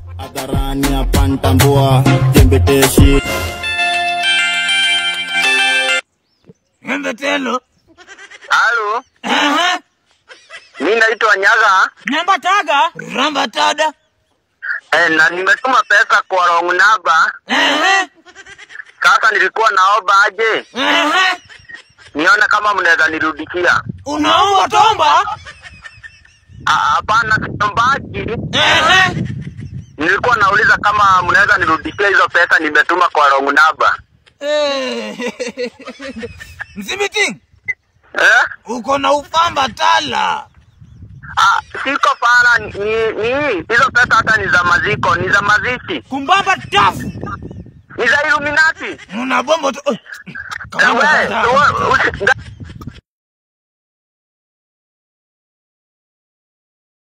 hadharani hapa ntambua jembeteshi Embe telo. Halo, Aha. mi naitwa Nyaga Namba taga. Ramba tada. eh, na nimetuma pesa kwa wrong number. Aha. Sasa nilikuwa naomba aje Aha. nione kama mnaweza nirudishia. Unaomba tomba? Ah, Hapana, siombaji. Aha. Nilikuwa nauliza kama mnaweza nirudishia hizo pesa nimetuma kwa wrong number. Eh. Mzimiting, Eh? uko na ufamba tala. Ah, siko fara ni, ni hizo pesa hata ni za maziko, ni za mazishi, Kumbamba tafu. ni za Illuminati. Una bombo tu. Eh, Kama we, unataka. we, usi- nga-